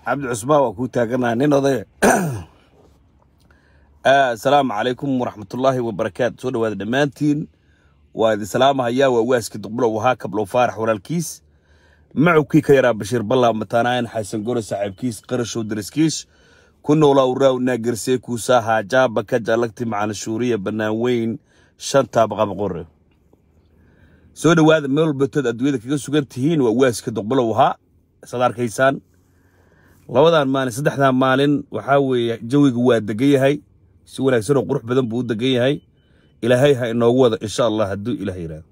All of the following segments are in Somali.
cabdi cusmaan waa kuu taaganaa nin odaya asalaamu calaykum waraxmatullaahi wabarakaatu soo dhawaada dhammaantiin waa idin salaamahayaa waa waaski duqbulow ahaa kablow faarax walaalkiis macubkii ka yaraa bashiir ballaa mataanaayan xasan gore saaxiibkiis qarashow daraskiis ku noolaa uraaw naagersee kuusaa haajaaba ka jaalagti macalin shuuriya bannaan weyn shanta baqabaqore soo dhowaada meel walbatood adduunyada kaga sugan tihiin waa waaska duqbulow ahaa isaad arkaysaan labadan maalin saddexdan maalin waxaa weeye jawiga waa degan yahay si wanaagsan oo qurux badan buu u degan yahay ilaahay ha inoogu wada insha allah hadduu ilaah yidhaahdo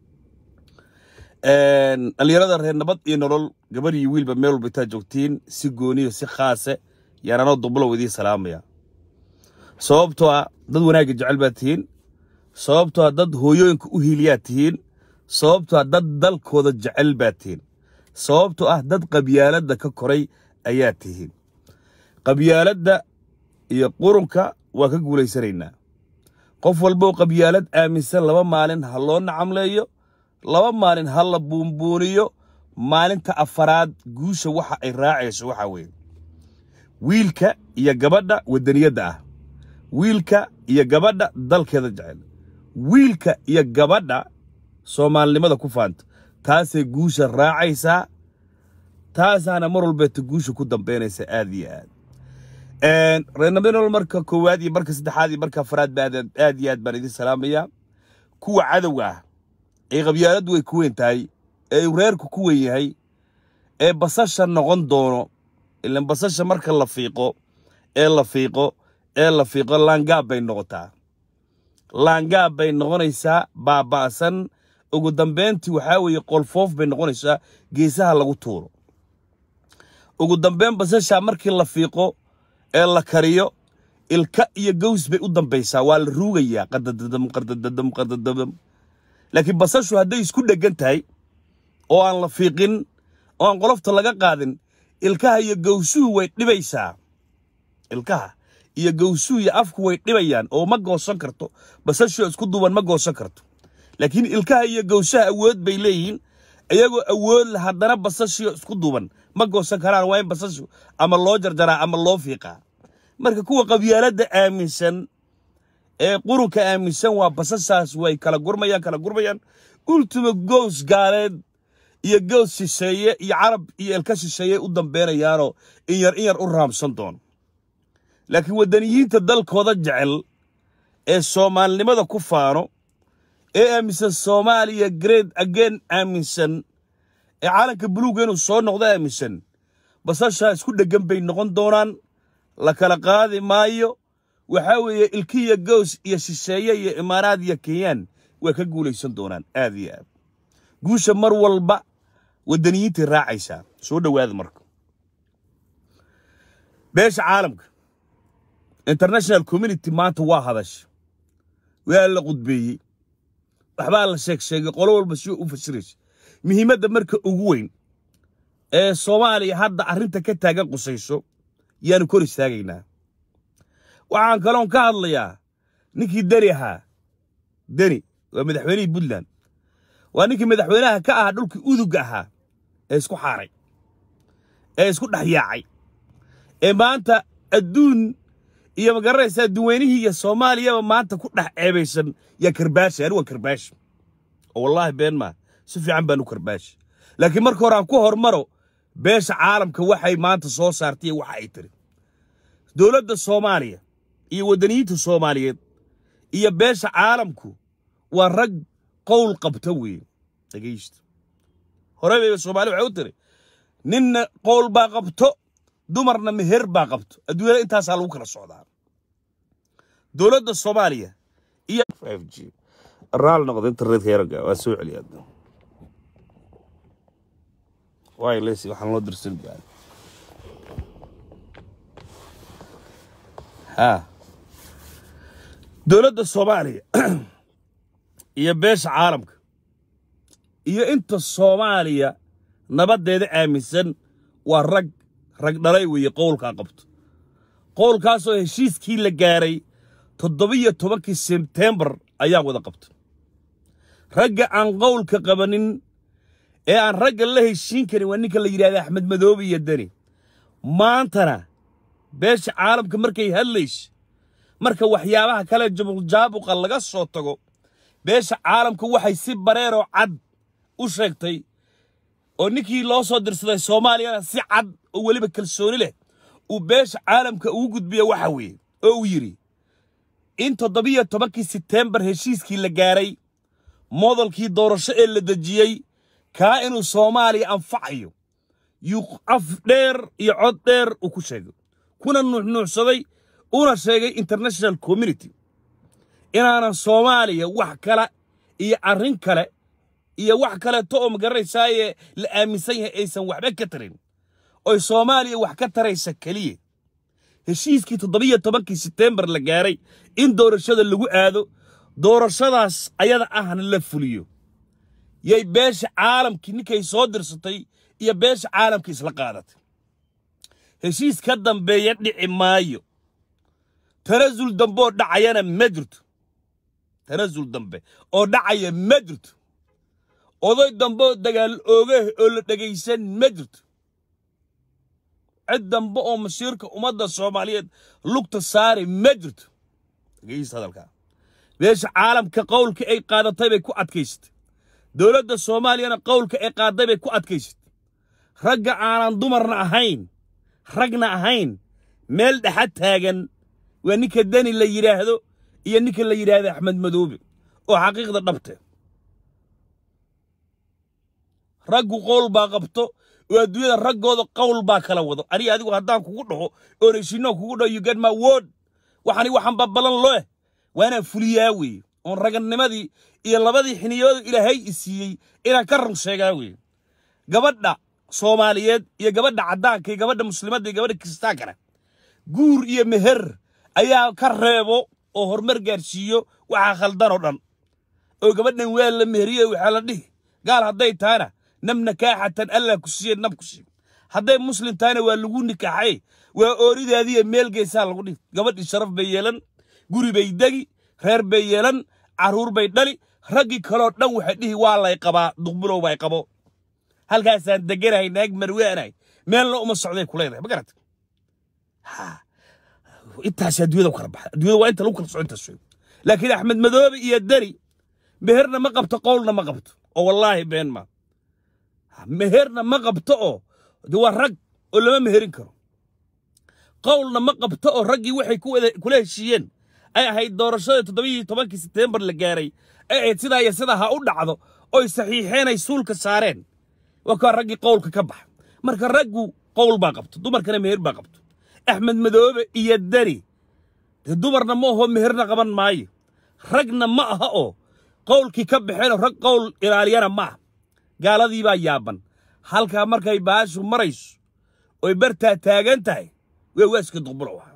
dhallinyarada reer nabad iyo nolol gabadh iyo wiilba meel walba intaad joogtiin si gooniyo si khaase yaan anoo duqbulow idiin salaamaya sababtoo ah dad wanaagga jecel baad tihiin sababtoo ah dad hooyooyinka u hiiliyaad tihiin sababtoo ah dad dalkooda jecel baad tihiin sababtoo ah dad qabyaaladda ka koray ayaad tihiin qabyaaladda iyo qurunka waa ka guulaysanaynaa qof walbow qabyaalad aaminsan laba maalin ha loo nacamleeyo laba maalin ha la buunbuuniyo maalinta afaraad guusha waxa ay raacayso waxaa weeye wiilka iyo gabadha waddaniyadda ah wiilka iyo gabadha dalkeeda jecel wiilka iyo gabadha soomaalinimada ku faanta taasay guusha raacaysaa taasaana mar walbeeta guusha ku dambaynaysa aad iyo aad reernabinol marka koowaad iyo marka saddexaad iyo marka afaraad ba aad iyo aad baan idin salaamayaa kuwa cadowga ah ee qabyaaladdu way ku weyn tahay ee reerku ku weyn yahay ee basasha noqon doono ilan basasha marka la fiiqo ee la fiiqo ee la fiiqo laangaab bay noqotaa laangaab bay noqonaysaa baaba'san ugu dambayntii waxaa weeye qolfoof bay noqonaysaa geesaha lagu tuuro ugu dambayn basasha markii la fiiqo ee la kariyo ilka iyo gaws bay u dambaysaa waa la ruugayaa qardadadam qardadadam qardadadam laakiin basashu hadday isku dheggan tahay oo aan la fiiqin oo aan qolofta laga qaadin ilkaha iyo gawsuhu way dhibaysaa ilkaha iyo gawsuhu iyo afku way dhibayaan oo ma goosan karto basashu isku duuban ma goosan karto laakiin ilkaha iyo gawsaha awood bay leeyihiin iyagoo awood la haddana basashio isku duuban ma goosan karaan waa in basashu ama loo jarjaraa ama loo fiiqaa marka kuwa qabyaaladda aaminsan ee qurunka aaminsan waa basashaas way kala gurmayaan kala gurmayaan ultima gows gaaleed iyo gows shisheeye iyo carab iyo elka shisheeye u dambeynayaanoo in yar in yar u raamsan doon laakiin waddaniyiinta dalkooda jecel ee soomaalinimada ku faano ee aaminsan soomaaliya great again aaminsan ee caalanka buluuga inuu soo noqdo aaminsan basashaa isku dheggan bay noqon doonaan la kala qaadi maayo waxaa weeye ilkiya gows iyo shisheeye iyo imaaraad iyo kenyaan way ka guulaysan doonaan aad iyo aad guusha mar walba waddaniyiintay raacaysaa soo dhowaada marka beesha caalamka international community maanta waa hadasha waa la qudbeeyey waxbaa la sheeg sheegay qolo walba si u fasiraysa muhiimadda marka ugu weyn ee soomaaliya hadda arrinta ka taagan qusayso yaanu kor istaagaynaa waxaan kaloon ka hadlayaa ninkii deni ahaa deni waa madaxweynihii puntland waa ninkii madaxweynaha ka ahaa dhulkii udugga ahaa ee isku xaaray ee isku dhex yaacay ee maanta adduun iyo magaranaysaa duweynihii iyo soomaaliyaba maanta ku dhex ceebaysan yaa karbaashi anigu waa karbaashi oo wallaahi been maa si fiican baan u karbaashi laakiin marka hore aan ku hormaro beesha caalamka waxay maanta soo saartay iyo waxa ay tiri dowladda soomaaliya iyo waddaniyiinta soomaaliyeed iyo beesha caalamku waa rag qowl qabta weeye dhegaysta hore bay soomaali waxay u tiri ninna qowl baa qabto dumarna meher baa qabto adduunyada intaasaa lagu kala socdaa dowladda soomaaliya iyo g raal noqda internetka yaraga waa soo celiyaa waay lesi waxaan loo dirsan gaari ha dowladda soomaaliya iyo beesha caalamka iyo inta soomaaliya nabaddeeda aaminsan waa rag rag dhalay weeye qowlkaa qabto qowlkaasoo heshiiskii la gaaray toddobiyo tobankii sebtembar ayaa wada qabta ragga aan qowlka qabanin ee aan ragga la heshiin karin waa ninka la yidhahda axmed madoobe iyo deni maantana beesha caalamka markay hadlayso marka waxyaabaha kale jabuljaabuqa laga soo tago beesha caalamka waxay si bareeroo cad u sheegtay oo ninkii loo soo dirsaday soomaaliyana si cad oo weliba kalsooni leh uu beesha caalamka ugu gudbiya waxa weeye oo uu yidhi in toddobiyo tobankii seteembar heshiiskii la gaaray modalkii doorasho ee la dejiyey kaa inuu soomaaliya anfacayo yuu af dheer iyo cod dheer uu ku sheegay kuna nuuxnuuxsaday una sheegay international community inaanan soomaaliya wax kale iyo arrin kale iyo wax kaleeto oo magaranaysaayee la aaminsan yahay aysan waxba ka tarin oy soomaaliya wax ka taraysa keliya heshiiskii toddobiyo tobankii seteembar la gaaray in doorashada lagu aado doorashadaas ayada ahna la fuliyo yay beesha caalamkii ninkay soo dirsatay iyo beesha caalamka isla qaadatay heshiis ka dambeeya dhici maayo tanasul dambe oo dhacayana ma jirto tanasul dambe oo dhacaya ma jirto oday dambe oo dagaal oogah oo la dhegaysan ma jirto cid dambe oo masiirka ummadda soomaaliyeed lugta saari ma jirto dhegaysta hadalkaa beesha caalamka qowlka ay qaadatay bay ku adkaysatay dowladda soomaaliyana qowlka ay qaaday bay ku adkaysatay ragga aanan dumarna ahayn ragna ahayn meel dhexa taagan waa ninka deni la yidhaahdo iyo ninka la yidhaahdo axmed madoobe oo xaqiiqda dhabte raggu qowl baa qabto oo adduunyada raggooda qowl baa kala wado aniga adigu haddaan kugu dhaho oon heshiinoo kugu dhaho you get my word waxani waxaan babalan loo eh waa inaan fuliyaa weeye oon raganimadii iyo labadii xiniyooda ilaahay i siiyey inaan ka run sheegaa weeye gabadha soomaaliyeed iyo gabadha caddaanka iyo gabadha muslimadda iyo gabadha kiristaankana guur iyo meher ayaa ka reebo oo horumar gaarsiiyo waxaa khaldan oo dhan oo gabadhan waa la meheriye waxaa la dhihi gaal hadday tahana nab nakaaxatan allah ku siiye nab ku siiye hadday muslim tahana waa lagu nikaaxay waa ooridaadiiyo meel geesaa lagu dhihi gabadhii sharaf bay yeelan guri bay degi reer bay yeelan carruur bay dhali raggii kaloo dhan waxay dhihi waa lay qabaa duqbulow bay qabo halkaasaan deganahay naag marwaanahay meelna uma socday ku leedahay ma garata intaas adduunyada u kala baxa adduunyada waa inta lagu kala soco intaas wey laakiin axmed madoobe iyo deni meherna ma qabto qowlna ma qabto oo wallaahi been ma meherna ma qabto oo de waa rag oo lama meherin karo qowlna ma qabto oo raggii waxay kula heshiiyeen ay ahayd doorashadii toddobaiyo tobankii seteembar la gaaray ay ahayd sidaa iyo sidaa ha u dhacdo oy saxiixeen ay suulka saareen waa kaa raggii qowlka ka baxa marka raggu qowl baa qabto dumarkana meher baa qabto axmed madoobe iyo deni dee dumarna ma aho meherna qaban maayo ragna ma aha oo qowlkii ka baxeenoo rag qowl ilaaliyana ma aha gaaladii baa yaaban halkaa markay baashu marayso oy bartaa taagan tahay waa waaska duqbulow ahaa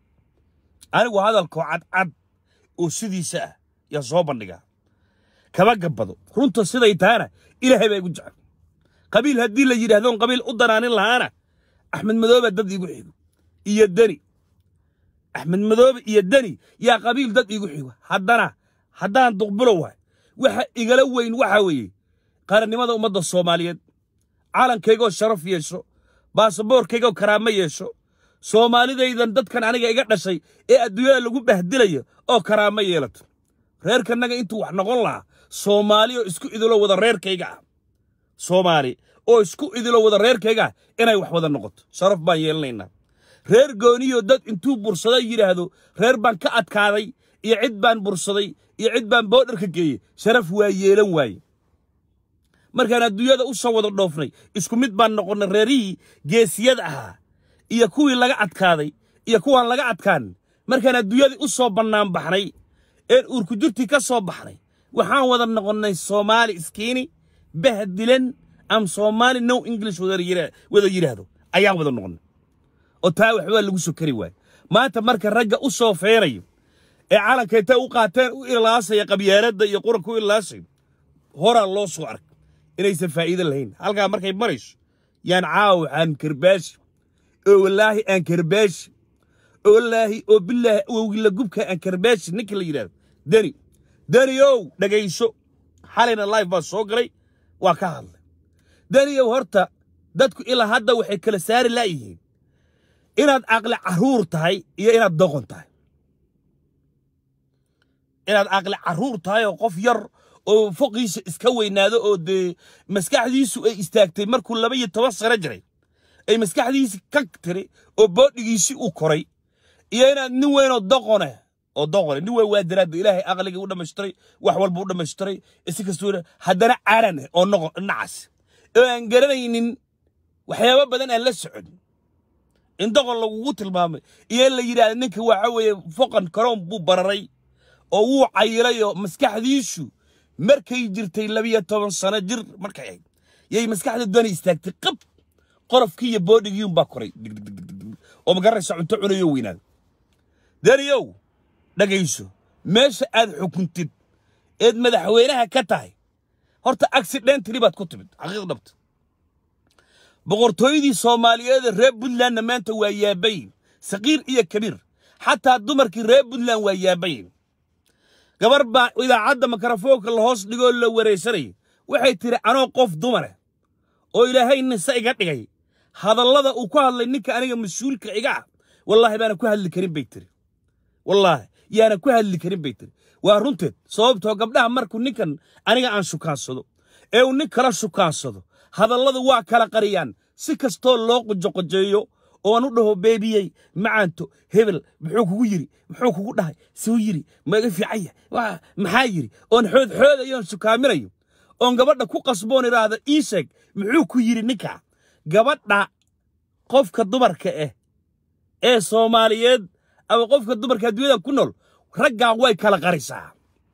anigu hadalkoo cadcad oo sidiisa ah yaa soo bandhigaa kama gabbado runta siday tahana ilaahay baa igu jecel qabiil haddii la yidhaahdoon qabiil u danaanin lahaana axmed madoobe dad iigu xigo iyo deni axmed madoobe iyo deni yaa qabiil dad iigu xigo haddana haddaan duqbulow wahay waxa igala weyn waxa weeye qarannimada ummadda soomaaliyeed calankaygoo sharaf yeesho baasaboorkaygoo karaamo yeesho soomaalidaydan dadkan aniga iga dhashay ee adduunyada lagu bahdilayo oo karaamo yeelato reerkanaga intuu wax noqon lahaa soomaali oo isku idilo wada reerkayga ah soomaali oo isku idilo wada reerkayga ah inay wax wada noqoto sharaf baan yeelanaynaa reer gooniyo dad intuu bursada yidhaahdo reer baan ka adkaaday iyo cid baan bursaday iyo cid baan boodharka geeyey sharaf waa yeelan waaye markaan adduunyada u soo wada dhoofnay isku mid baan noqonnay reerihii geesiyada ahaa iyo kuwii laga adkaaday iyo kuwaan laga adkaan markaan adduunyadii u soo bannaan baxnay een uurkujirtii ka soo baxnay waxaan wada noqonnay soomaali iskiini bahdilan am soomaali no english wada yidhaahdo ayaan wada noqonnay oo taa waxbaa lagu soo kari waaye maanta marka ragga u soo feenayo ee calanka intay u qaateen u ilaasaya qabyaaladda iyo quranka u ilaasayo horaa loo soo ark inaysan faa'iido lahayn halkaa markay marayso yaan caawa aan karbaashi oo wallaahi aan karbaashi oo wallaahi oo bilaahi awowgila gubka aan karbaashi ninka la yidhahdo deni deni ow dhegayso xalayna life baa soo galay waa ka hadlay deni ow horta dadku ilaa hadda waxay kala saari laayihiin inaad aqli carruur tahay iyo inaad doqon tahay inaad aqli carruur tahay oo qof yar oo foqiisa iska weynaado oo dee maskaxdiisu ay istaagtay markuu laba iyo toban sano jiray ay maskaxdiisi ka tiri oo boodhigiisi u koray iyo inaad nin weynoo doqone oo doqone nin weyn waa daraadda ilaahay aqligii u dhammaystiray wax walba u dhammaystiray si kastoo haddana caran oo noqon nacas oo aan garanaynin waxyaabo badan aan la socon in doqon lagugu tilmaamay iyo in la yidhaahda ninka waxa weeye foqan karoon buu bararay oo wuu cayilay oo maskaxdiisu markay jirtay labiyo toban sano jir markay ahayd yay maskaxda dani istaagtay qab qorofkii iyo boodhigii unbaa koray oo magaraysa cunto cunayo weynaada daniyow dhagayso meesha aad xukuntid eed madaxweynaha ka tahay horta accidentally baad ku timid xaqiiq dhabta boqortooyadii soomaaliyeed reer puntlandna maanta waa yaabayin saqiir iyo kabiir xataa dumarkii reer puntland waa yaabayin gabar baa idaacadda mikrofoonka la hoos dhigoo la waraysanayay waxay tidhi anoo qof dumare oo ilaahay nise iga dhigay hadallada uu ku hadlay ninka aniga mas-uulka iga ah wallaahi baana ku hadli karin bay tiri wallaahi yaana ku hadli karin bay tiri waa runteed sababtoo gabdhaha markuu ninkan aniga aan shukaansado ee uu nin kala shukaansado hadalladu waa kala qariyaan si kastoo loo qojoqojeeyo oon u dhaho beebiyey macaanto hebel muxuu kugu yiri muxuu kugu dhahay suu yiri maga fiicanya maxaa yiri oon xoodxoodayo oon shukaaminayo oon gabadha ku qasboon idhaahda ii sheeg muxuu ku yiri ninka gabadha qofka dumarka ah ee soomaaliyeed ama qofka dumarka adduunyada ku nool raggaa way kala qarisaa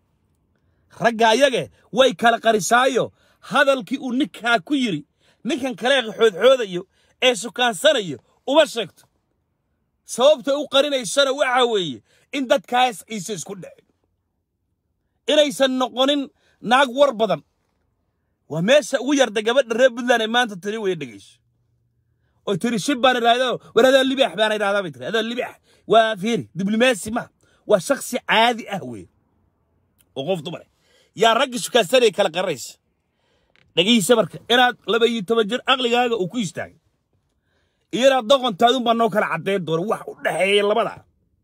ragga ayage way kala qarisaayo hadalkii uu ninkaa ku yiri ninkan kale xoodxoodayo ee sukaansanayo uma sheegto sababta u qarinaysana waxa weeye in dadkaas aysan isku dhicin inaysan noqonin naag war badan waa meesha ugu yarda gabadha reer puntland ee maanta tiri weye dhegayso oo tiri shib baan idhahdo war adoo libaax baan idhahdaa bay tiri adoo libaax waa fiiri diblomaasi ma waa shaksi caadi ah weye oo qof dumar yaa raggi shukaansanaya kala qarinaysa dhegaysa marka inaad laba iyo toban jir aqligaaga uu ku istaagay iyo inaad doqontaadun baa noo kala caddayn doona wax u dhexeeya labada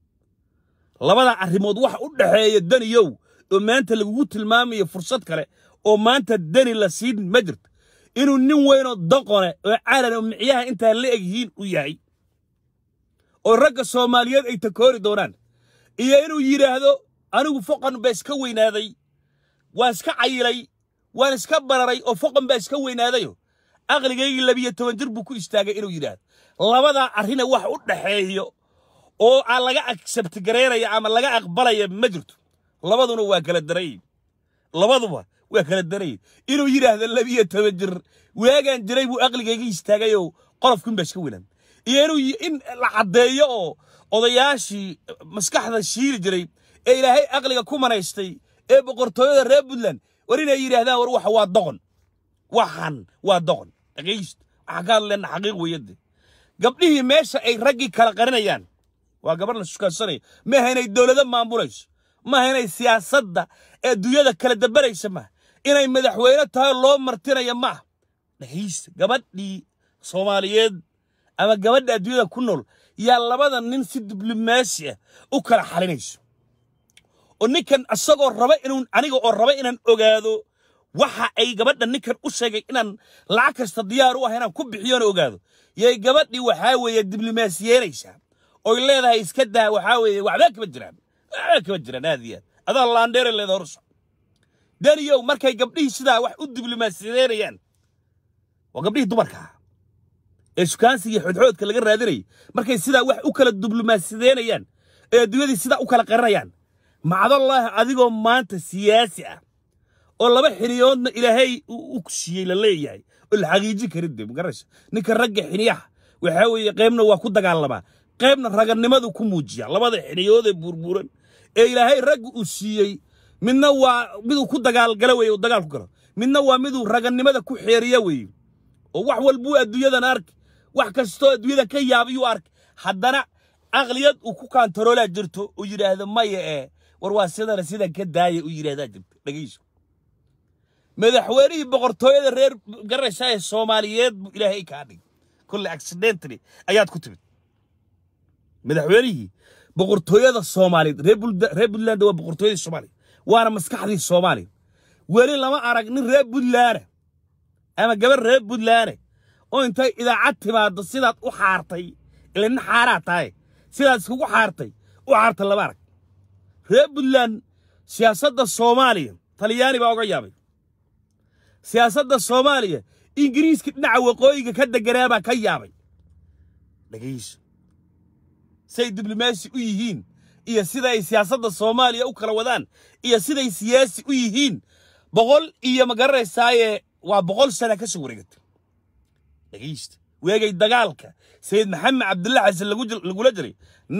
labada arrimood wax u dhexeeya daniyow oo maanta lagugu tilmaamayo fursad kale oo maanta dani la siin ma jirto inuu nin weynoo doqone oo calan oo micyaha intaa la eg yihiin u yahay oo ragga soomaaliyeed ay takoori doonaan iyo inuu yidhaahdo anigu foqan baa iska weynaaday waan iska cayilay waan iska bararay oo foqan baa iska weynaadayo aqligaygii labiyo toban jir buu ku istaagay inuu yidhaahdo labadaa arrina wax u dhexeeyo oo aan laga agsabti gareynaya ama laga aqbalaya ma jirto labaduna waa kala darayin labaduba waa kala darayin inuu yidhaahdo labiyo toban jir waagaan jiray buu aqligayga istaagayoo qolofkin baa iska weynaan iyo inuu in la caddeeyo oo odayaashii maskaxda shiili jiray ee ilaahay aqliga ku manaystay ee boqortooyada reer puntland war inay yidhaahdaan war waxa waa doqon waxan waa doqon dhagayst waxaa ka hadleenna xaqiiq weeyade gabdhihii meesha ay raggii kala qarinayaan waa gabar la shukaansanaya maaha inay dowlado maamulayso maaha inay siyaasadda ee adduunyada kala dabaraysa maaha inay madaxweyne tahay loo martinaya maaha dhagayst gabadhii soomaaliyeed ama gabadha adduunyada ku nool yaa labada nin si diblomaasi ah u kala xalinayso oo ninkan isagoo raba inuu aniga oo raba inaan ogaado waxa ay gabadha ninkan u sheegay inaan lacag kasta diyaar u ah inaan ku bixiyoona ogaado yay gabadhii waxaa weeye diblomaasiyeynaysaa oy leedahay iska daa waxaa weeye waxbaa kama jiraan waxbaa kama jiraan aad iyo aad adaa laandheere leeda horso daniyow markay gabdhihii sidaa wax u diblomaasiyeynayaan waa gabdhihii dumarka ah ee shukaansiga iyo xodxoodka laga raadinayay markay sidaa wax u kala diblomaasiyeynayaan ee adduunyadii sidaa u kala qarinayaan macdallaahi adigoo maanta siyaasi ah oo laba xiniyoodna ilaahay u siiyey la leeyahay oo la xaqiijin karin de magaraysa ninka ragga xiniyaha waxaa weeye qaybna waa ku dagaalamaa qaybna raganimadu ku muujiya labada xiniyoodee buurbuuran ee ilaahay ragga uu siiyey midna waa miduu ku dagaalgala weye uu dagaal ku galo midna waa miduu raganimada ku xeeriya weeye oo wax walbuu adduunyadan arki wax kastoo adduunyada ka yaabiyuu arki haddana aqliyad uu ku kaantaroolaa jirto uu yidhaahdo maya ee war waa sidana sidan ka daaya uu yidhaahdaa jirto dhegayso madaxweynihii boqortooyada reer garaysaa ee soomaaliyeed buu ilaahay kaa dhigay kulle accidentally ayaad ku timid madaxweynihii boqortooyada soomaaliyeed reer Bulda- reer puntland waa boqortooyadii soomaaliya waana maskaxdii soomaaliya weli lama arag nin reer puntlaana ama gabar reer puntlaane oo intay idaacad timaaddo sidaad u xaartay ila nin xaaraa tahay sidaad iskugu xaartay u xaarta lama arag reer puntland siyaasadda soomaaliya talyaani baa oga yaabay siyaasadda soomaaliya ingiriiska dhinaca waqooyiga ka deganaa baa ka yaabay dhegayso say diblomaasi u yihiin iyo sida ay siyaasadda soomaaliya u kala wadaan iyo siday siyaasi u yihiin boqol iyo ma garanaysaaye waa boqol sana ka soo wareegatay dhegaysta weegay dagaalka sayid maxamed cabdulla xasan lagu jir- lagula jiray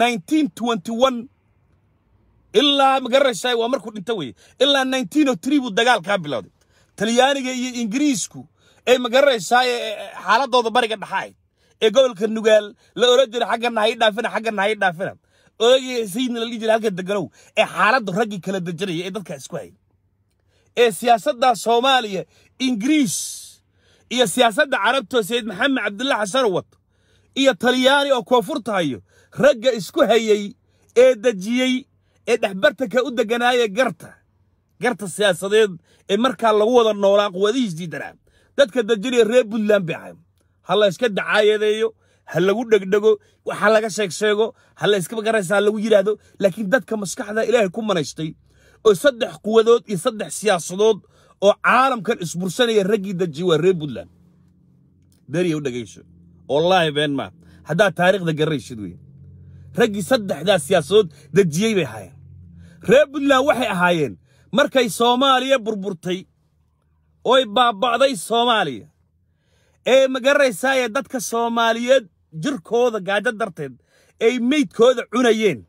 1921 ilaa ma garanaysaa waa markuu dhinto weye ilaa 1903 buu dagaalkaa bilowday talyaaniga iyo ingiriisku ee ma garanaysaa xaaladooda bariga dhaxaay ee gobolka nugaal la oran jiray xaggana hay dhaafina xaggana hay dhaafina odagii sayidna la dhihi jiray halka deganow ee xaaladdu raggii kala dejinaya ee dadka isku hayay ee siyaasadda soomaaliya ingiriis iyo siyaasadda carabta sayid maxamed cabdulla xasan wato iyo talyaani oo koonfurta hayo ragga isku hayay ee dejiyey ee dhexbartanka u deganaaya garta garta siyaasadeed ee markaa lagu wada noolaa quwadihiis diidanaa dadka dejinaya reer puntland bay ahay ha la iska dacaayadeeyo ha lagu dhegdhego waxa laga sheeg sheego ha la iska magaraysa ha lagu yidhaahdo laakiin dadka maskaxda ilaahay ku manaystay oo saddex quwadood iyo saddex siyaasadood oo caalamkan isbursanaya raggii dejiye waa reer puntland beriya u dhegayso wallaahi been maa haddaad taariikhda garanaysid wey raggii saddexdaas siyaasadood dejiyey bay ahaayeen reer puntland waxay ahaayeen markay soomaaliya burburtay oy baaba'day soomaaliya ee ma garanaysaaye dadka soomaaliyeed jirkooda gaajo darteed ay meydkooda cunayeen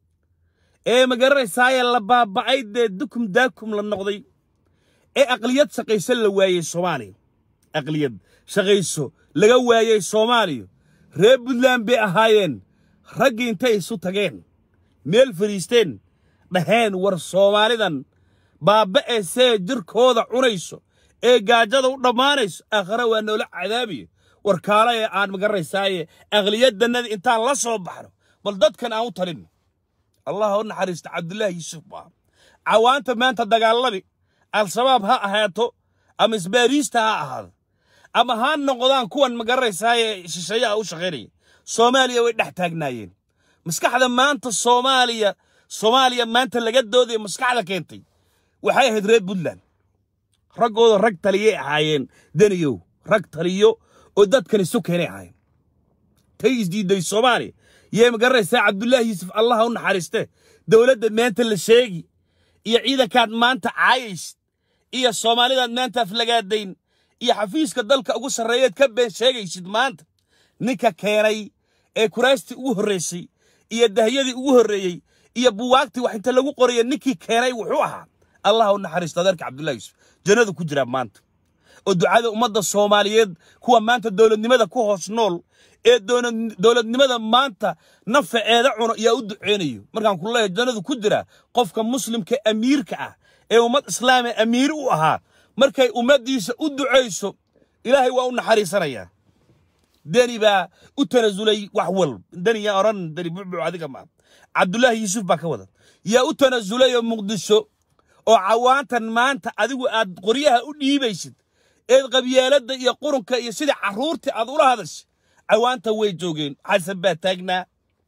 ee ma garanaysaaye la baaba'ay dee dukum daakum la noqday ee aqliyad shaqayso la waayey soomaaliya aqliyad shaqayso laga waayey soomaaliya reer puntland bay ahaayeen raggii intay isu tageen meel fadhiisteen dhaheen war soomaalidan baaba'e see jirkooda cunayso ee gaajada u dhammaanayso aakhare waa noola cadaabiyo war kaala ee aan magaraysaaye aqliyadannadii intaan la soo baxno bal dadkan aan u talinno allah ha u naxariista cabdullaahi yuusuf baa cawaanta maanta dagaalami al-shabaab ha ahaato ama isbaariista ha ahaado ama ha noqdaan kuwan magaraysaaye shisheeyaha u shaqaynaya soomaaliya way dhex taagnaayeen maskaxda maanta soomaaliya soomaaliya maanta laga doodaya maskaxda keentay waxay ahayd reer puntland raggooda rag taliyay ahaayeen daniyow rag taliyo oo dadkan isu keenay ahaayeen tay isdiiday soomaaliya yee magaranaysaa cabdullaahi yuusuf allah ha u naxariiste dowladda maanta la sheegi iyo ciidankaad maanta caayaysid iyo soomaalidaad maanta aflagaadayn iyo xafiiska dalka ugu sarreeyeed ka been sheegaysid maanta ninka keenay ee kuraastii ugu horraysay iyo dahyadii ugu horreeyey iyo buwaagtii wax inta lagu qoraya ninkii keenay wuxuu ahaa allah u naxariisto adeerka cabdullahi yuusuf jannadu ku jiraa maanta oo ducada ummadda soomaaliyeed kuwa maanta dowladnimada ku hoos nool ee doona- dowladnimada maanta nafaceeda cuno yaa u duceynayo markaan ku leeyahay jannadu ku jira qofka muslimka amiirka ah ee ummad islaami amiir u ahaa markay ummaddiisa u ducayso ilaahay waa u naxariisanayaa deni baa u tanasulay wax walb deni yaa odhan deni bucbuc adiga maa cabdullaahi yuusuf baa ka wada yaa u tanasulay oo muqdisho oo cawaantan maanta adigu aad qoryaha u dhiibaysid eed qabyaaladda iyo qurunka iyo sidii carruurtii aad ula hadashay cawaanta way joogeen xasan baa taagnaa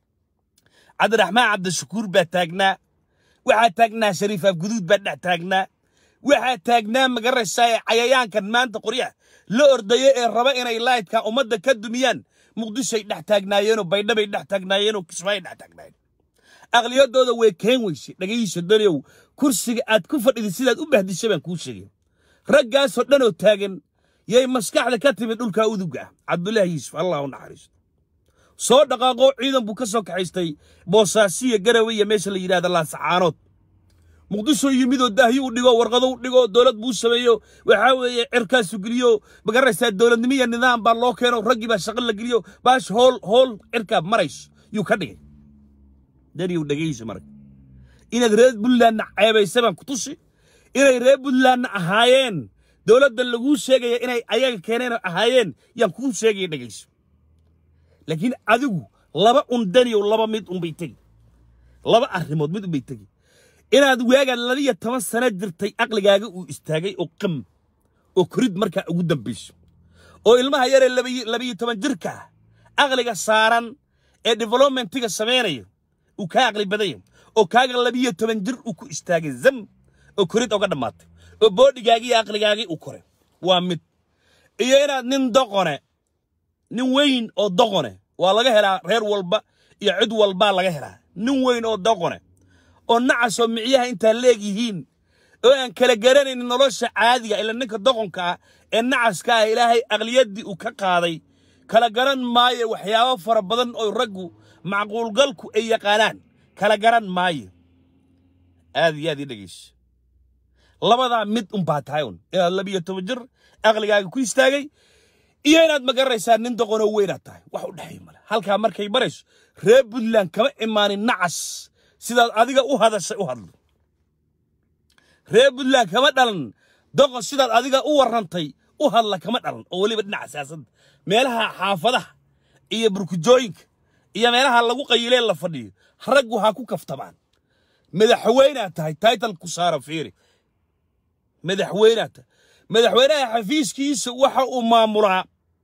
cabdiraxmaan cabdishakuur baa taagnaa waxaa taagnaa shariif afguduud baa dhex taagnaa waxaa taagnaa magaraysaa cayayaankan maanta qoryaha la ordaya ee raba inay laydka ummadda ka dumiyaan muqdishoay dhex taagnaayeenoo baydhabay dhex taagnaayeenoo kismaayay dhex taagnaayeen aqliyadooda way keen weysay dhagayso daniyow kursiga aad ku fadhidid sidaad u bahdishay baan kuu sheegay raggaasoo dhanoo taagan yay maskaxda ka timid dhulkaa uduga ah cabdullaahi yuusuf allah u naxariisto soo dhaqaaqoo ciidan buu ka soo kaxaystay boosaasiya garawe iyo meesha la yidhahda laasacaanood muqdisho yimidoo daahyo u dhigo warqado u dhigo dowlad buu sameeyo waxaa weeye cirkaasu geliyo magaraysaa dowladnimo iyo nidaam baa loo keeno raggii baa shaqo la geliyo baash hool hool cirkaa marayso yuu ka dhigay daniyow dhegayso marka inaad reer puntlandna ceebaysa baan ku tusi inay reer puntlandna ahaayeen dowladda laguu sheegaya inay ayaga keeneen oo ahaayeen yaan kuu sheegaya dhegayso laakiin adigu laba un daniyow laba mid unbay tegi laba arrimood mid unbay tegi inaad waagaan labiyo toban sano jirtay aqligaaga uu istaagay oo qam oo korid markaa ugu dambayso oo ilmaha yaree labiyo toban jirka ah aqliga saaran ee developmentiga samaynaya uu kaa aqli badanya oo kaaga labiyo toban jir uu ku istaagay zam oo korid oga dhammaatay oo boodhigaagii iyo aqligaagii uu koray waa mid iyo inaad nin doqone nin weyn oo doqone waa laga helaa reer walba iyo cid walbaa laga helaa nin weyn oo doqone oo nacasoo micyaha intaa leegyihiin oo aan kala garanaynin nolosha caadiga ila ninka doqonka ah ee nacaska ah ilaahay aqliyaddii uu ka qaaday kala garan maayo waxyaabo fara badan oo raggu macquulgalku ay yaqaanaan kala garan maayo aad iyo aad ii dhegayso labadaa mid unbaa tahay un inaad labiyo toban jir aqligaaga ku istaagay iyo inaad ma garanaysaa nin doqonoo weynaad tahay wax u dhexay male halkaa markay marayso reer puntland kama imaanin nacas sidaad adiga u hadashay u hadlo reer puntland kama dhalan doqon sidaad adiga u warrantay u hadla kama dhalan oo weliba dhinaca siyaasadda meelaha xaafadaha iyo burkujooyinka iyo meelaha lagu qayilee la fadhiyo raggu ha ku kaftamaan madaxweynaad tahay taytal ku saara fiiri madaxweynaad tahay madaxweynaha xafiiskiisa waxa uu maamulaa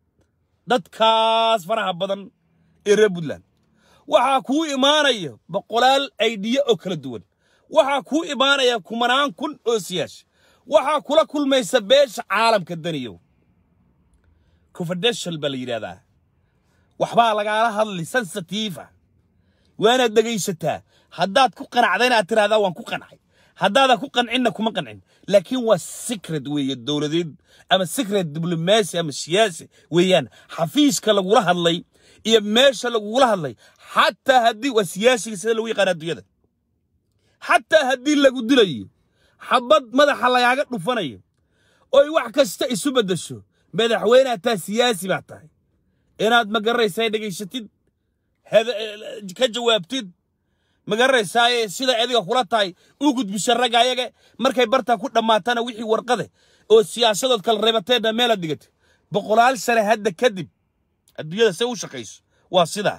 dadkaas faraha badan ee reer puntland waxaa kuu imaanaya boqolaal aydiya oo kala duwan waxaa kuu imaanaya kumanaan kun oo siyaasha waxaa kula kulmaysa beesha caalamka daniyow confidential baa la yidhahdaa waxbaa lagaala hadli sensitiifa waanaad dhegaysataa haddaad ku qanacdayna aad tiraahdaa waan ku qancay haddaadan ku qancinna kuma qancin laakiin waa secret weeye dowladeed ama secret diblomaasi ama siyaasi weeyaan xafiiska lagula hadlay iyo meesha lagugula hadlay xataa haddii waa siyaasiga sida lagu yaqaan adduunyada xataa haddii lagu dilayo xabad madaxa lagaaga dhufanayo oy wax kasta isu beddesho madaxweyneha taa siyaasi baa tahay inaad ma garanaysaa dhegaysatid ka jawaabtid ma garanaysaaye sida adiga kula tahay u gudbisa ragga ayaga markay bartaa ku dhammaatana wixii warqade oo siyaasadood kala reebateedna meelaad dhigatay boqolaal sane hadda kadib adduunyada se u shaqayso waa sidaa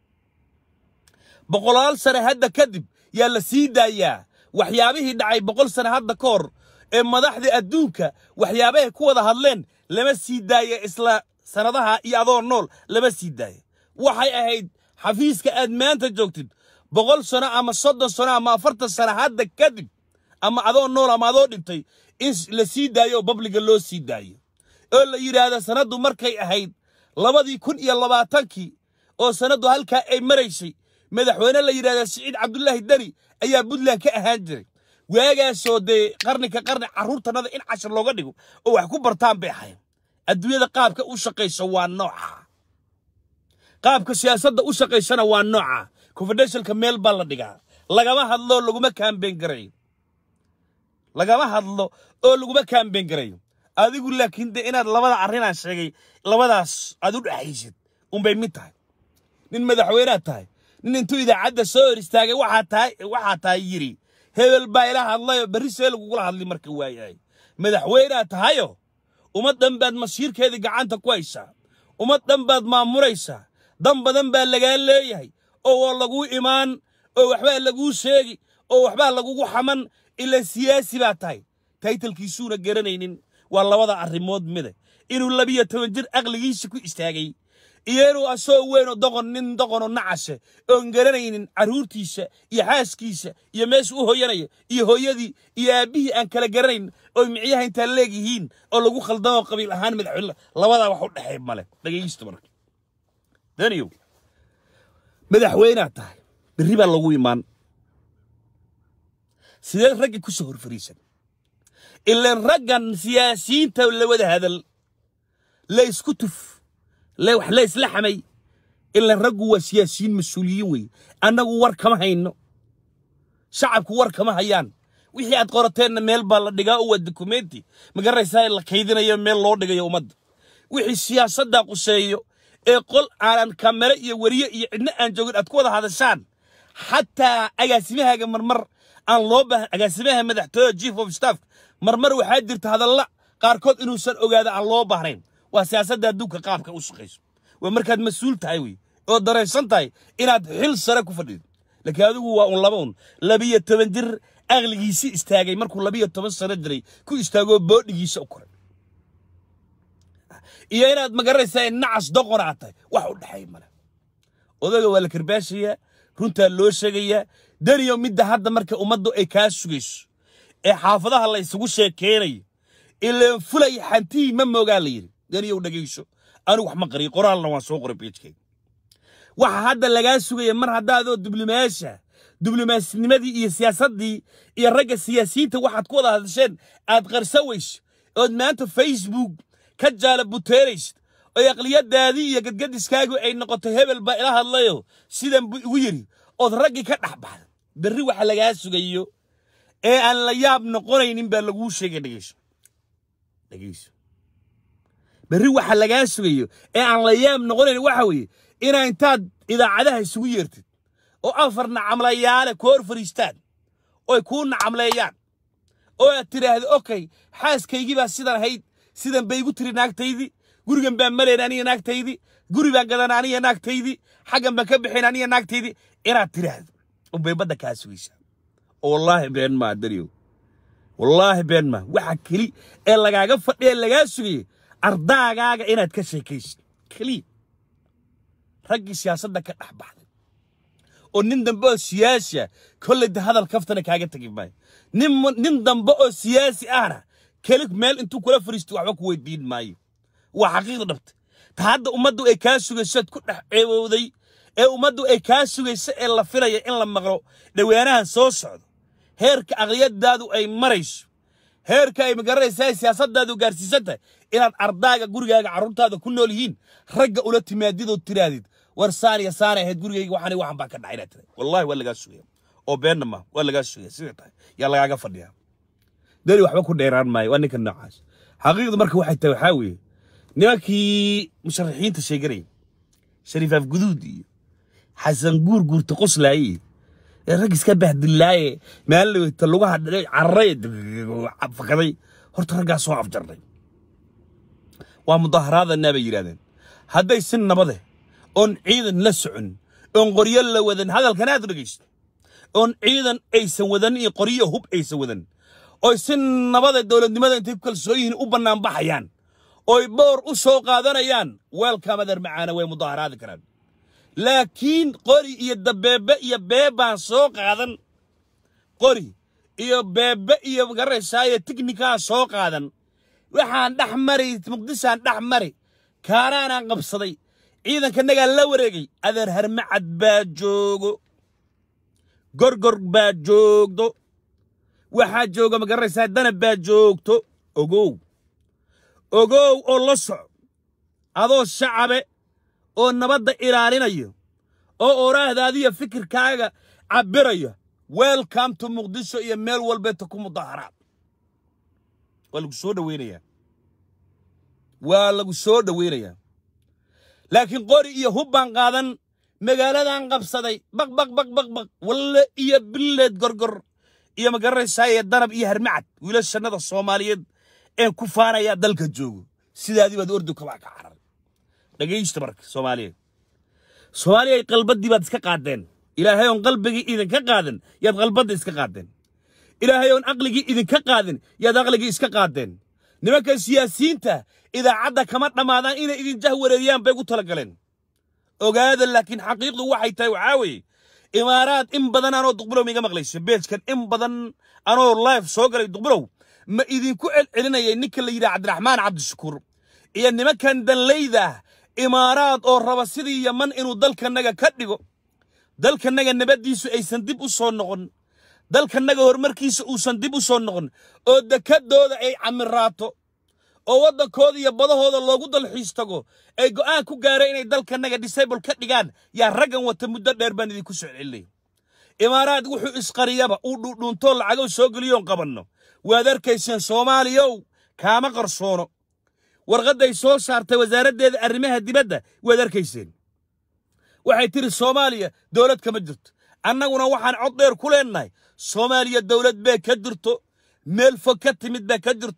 boqolaal sane hadda kadib yaa la sii daayaa waxyaabihii dhacay boqol sane hadda ka hor ee madaxda adduunka waxyaabahay ku wada hadleen lama sii daaya isla sannadaha iyo adoo nool lama sii daaya waxay ahayd xafiiska aad maanta joogtid boqol sano ama soddon sano ama afartan sano hadda kadib ama adoo nool ama adoo dhintay in la sii daayo oo babliga loo sii daayo oo la yidhaahda sanaddu markay ahayd labadii kun iyo labaatankii oo sanaddu halkaa ay maraysay madaxweyne la yidhahda siciid cabdulaahi deni ayaa puntland ka ahaan jiray waagaasoo dee qarni ka qarni carruurtanada in cashar looga dhigo oo wax ku bartaan bay ahayn adduunyada qaabka u shaqaysa waa nooca qaabka siyaasadda u shaqaysana waa nooca confidentialka meel baa la dhigaa lagama hadlo laguma kaambeyn garayo lagama hadlo oo laguma kaambeyn garayo adigu laakiin de inaad labada arrinaan sheegay labadaas aad u dhexaysid unbay mid tahay nin madaxweynead tahay nin intuu idaacadda soo hor istaagay waxaa tahay waxaa tahay yidhi hebel baa ila hadlayoo berri see lagugula hadli marka waayahay madaxweynead tahayo ummad dhan baad masiirkeedii gacanta ku haysaa ummad dhan baad maamuraysaa dan badan baa lagaa leeyahay oo waa laguu imaan oo waxbaa laguu sheegi oo waxbaa lagugu xaman ila siyaasi baa tahay taytalkiisuuna garanaynin waa labada arrimood mida inuu labiyo toban jir aqligiisa ku istaagay iyo inuu asoo weyn oo doqon nin doqonoo nacase oon garanaynin carruurtiisa iyo xaaskiisa iyo meesha u hoyanaya iyo hooyadii iyo aabbihii aan kala garanayn oo micyaha intaa leegyihiin oo lagu khaldamo qabiil ahaan madaxweyne labadaa wax u dhexeey male dhagaysto marka daniyow madaxweynaad tahay berri baa lagu imaan sidee ragga ku soo horfariisan ilaan raggan siyaasiyiinta la wada hadal la isku tuf wax la isla xamay ilaan raggu waa siyaasiyiin mas-uuliyiin weeye annagu war kama hayno shacabku war kama hayaan wixii aad qorateenna meel baa la dhigaa oo waa dokumenti ma garanaysaa la kaydinayo meel loo dhigayo ummadda wixii siyaasaddaa quseeyo ee qol aanan kamere iyo weriye iyo cidno aan joogin aad ku wada hadashaan xataa agaasimahaaga marmar aan loo baahan agaasimaha madaxtooyada chief of staff marmar waxaa jirta hadalla qaarkood inuusan ogaada aan loo baahnayn waa siyaasadda adduunka qaabka u shaqayso waa markaad mas-uul tahay wey oo daraysan tahay inaad xil sare ku fadhido laakiin adigu waa un laba un labiyo toban jir aqligiisi istaagay markuu labiyo toban sano jiray ku istaagoo boodhigiisa u koray iyo inaad magaranaysaa in nacas doqon aad tahay wax u dhexay male odaga waa la karbaashayaa runtaa loo sheegayaa daniyo midda hadda marka ummaddu ay kaa sugayso ee xaafadaha la isugu sheekeynayo ileen fulay xantihii ma moogaa la yidhi daniyow dhegayso anigu wax ma qariyo qoraalna waan soo qoray beejkayga waxa hadda lagaa sugaya mar haddaadoo diblomaasha diblomaasinimadii iyo siyaasaddii iyo ragga siyaasiyiinta waxaad ku wada hadasheen aad qarsa weyso ood maanta facebook ka jaala buteeraysid oo aqliyadaadii iyo gadgadiskaagu ay noqoto hebel baa ila hadlayo sidan buu igu yidhi ood raggii ka dhex baxda berri waxa lagaa sugayo ee aan la yaab noqonaynin baa laguu sheegay dhegeyso dhegeyso berri waxa lagaa sugayo ee aan la yaab noqonaynin waxa weeye inaa intaad idaacadaha isugu yeertid oo afar nacamlayaale ku hor fadhiistaan oy kuu nacamleeyaan oo aad tidhaahdo okay xaaskaygii baa sidan ahayd sidan bay igu tiri naagtaydii gurigan baan marayn aniga naagtaydii guri baan gadan aniga naagtaydii xaggan baan ka bixin aniga naagtaydii inaad tidhaahdo unbay badda kaa sugaysaa oo wallaahi been maa dariyow wallaahi been maa waxa keli ee lagaaga fadhiya lagaa sugayay ardaagaaga inaad ka sheekaysid keliya raggii siyaasadda ka dhex baxday oo nin dambe oo siyaasi ah kolley de hadal kaftana kaaga tegi maayo nin nin dambe oo siyaasi ahna keli meel intuu kula fariisto waxba ku weydiin maayo waa xaqiiq dhabta ta hadda ummaddu ay kaa sugaysoad ku dhex ceebowday ee ummaddu ay kaa sugayso ee la filaya in la maqlo dhawaanahan soo socdo heerka aqliyadaadu ay marayso heerka ay magaranaysaa siyaasaddaadu gaarsiisan tahay inaad ardaaga gurigaaga carruurtaada ku nool yihiin ragga ula timaadidood tiraadid war saaniya saana ahayd gurigayga waxaan waxan baa ka dhacay inaad tiraad wallahi waa lagaa sugaya oo beenna ma waa lagaa sugaya sida tahay yaa lagaaga fadhiyaa dani waxba ku dheeraan maayo waa ninka noocaas xaqiiqdu marka waxay tahay waxaa weeye nimankii musharaxiinta sheeganayay shariifaaf guduud iyo xasan guur guurta qoslaaye ee rag iska bahdillaaye maalaweyta lugaha dhadhay cararay fakaday horta raggaa soo afjarnay waa mudaharaadannaa bay yidhahdeen hadday si nabade oon ciidan la socon oon qoryo la wadan hadalkan aad dhegaysto oon ciidan aysan wadan iyo qoryo hub aysan wadan oy si nabada dowladnimada intay ku kalsoon yihiin u bannaan baxayaan oy boor u soo qaadanayaan weelkamadar macaana way mudaharaadi karaan laakiin qori iyo dabeebe iyo beebaan soo qaadan qori iyo beebe iyo garaysaaya tiknikaan soo qaadan waxaan dhex mari muqdishaan dhex mari kaaraanaan qabsaday ciidankanagaa la wareegay adeer harmacad baa joogo gorgor baa joogdo waxaa jooga ma garanaysaa danab baa joogto ogow ogow oo la soco adoo shacabe oo nabadda ilaalinayo oo oraahdaadiyo fikirkaaga cabbiraya welcome to muqdisho iyo meel walbeeta ku mudaharaad waa lagu soo dhoweynayaa waa lagu soo dhoweynayaa laakiin qori iyo hub baan qaadan magaaladan qabsaday baq baq baq baq baq walle iyo billeed gorgor iyo ma garanaysaa danab iyo harmacad wiilashannada soomaaliyeed een ku faanayaa dalka joogo sidaadii baad ordu kabaa ka carar dhegaysta marka soomaaliyeed soomaaliyay qalbaddii baad iska qaadeen ilaahay oon qalbigii idinka qaadan yaad qalbadda iska qaadeen ilaahay oon aqligii idinka qaadin yaad aqligii iska qaadeen nimanka siyaasiyiinta idaacadda kama dhammaadaan inay idin jah wareeriyaan bay ugu talagaleen ogaada laakiin xaqiiqdu waxay tahay waxaa weeye imaaraad in badan anoo duqbulow miiga maqlayso beejkan in badan anoo live soo galay duqbulow ma idinku celcelinayay ninka la yidhaha cabdiraxmaan cabdishakuur iyo nimankan danlayda ah imaaraad oo raba sidii yaman inuu dalkanaga ka dhigo dalkanaga nabaddiisu aysan dib u soo noqon dalkanaga horumarkiisa uusan dib u soo noqon oo dekadooda ay camiraato oo waddankooda iyo badahooda loogu dalxiis tago ay go'aan ku gaareen inay dalkanaga disable ka dhigaan yaa raggan wata muddo dheer baan idinku soo celinay imaaraad wuxuu isqariyaba uu dhuudhuuntoo lacagow soo geliyoon qabanno waad arkayseen soomaaliyow kaama qarsoono warqadday soo saartay wasaaraddeeda arrimaha dibadda waad arkayseen waxay tidhi soomaaliya dowlad kama jirto annaguna waxaan cod dheer ku leennahay soomaaliya dowlad bee ka jirto meel fog ka timid baa ka jirto